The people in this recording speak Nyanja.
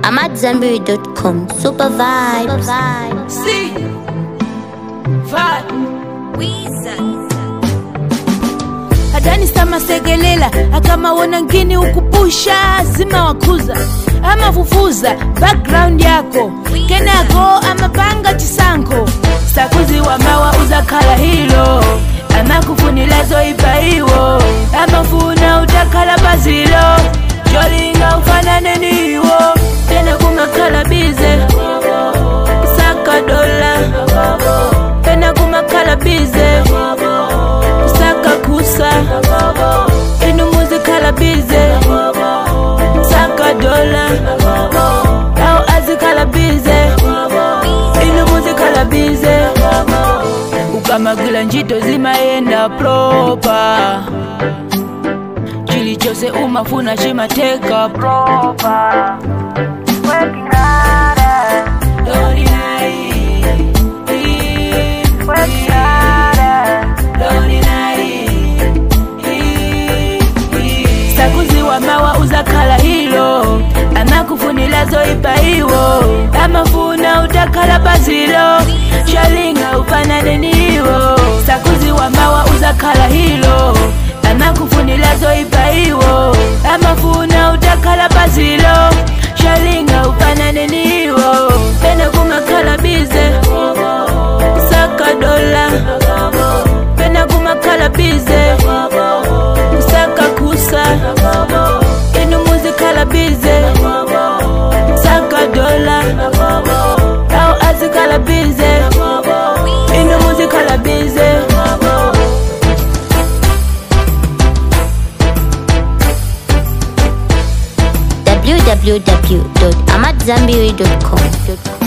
I'm at Zenberry.com. Super vibes. See, vibe. Adani sama segelela akamawona ngini ukupusha zima wakuza amafufuza background yako kenako amapanga chisanko sakuziwa mawa uzakhala hilo amakufunilazo ipaiwo amafuna utakhala pazilo jolinga ufanane niwo tena kumakhala bize saka dola tena kumakhala bize saka kusa inu muzikhala bize saka dola au azikhala bize inu muzikhala bize ukamagila njito zimayenda propa chilichose umafuna chimateka propa Working harder, Lordy night. Working harder, Lordy night. sakuziwa mawa uzakhala hilo amakufunilazo ipaiwo amafuna utakhala pazilo shalinga ufanane niwo sakuziwa mawa uzakhala hilo amakufunilazo ipaiwo amafuna utakhala pazilo shalinga ufanane niwo pene kumakhala bize saka dola pene kumakhala bize saka kusa inu muzikhala bize saka dola au azikhala bize inu muzikhala bize www.amatzambiri.com.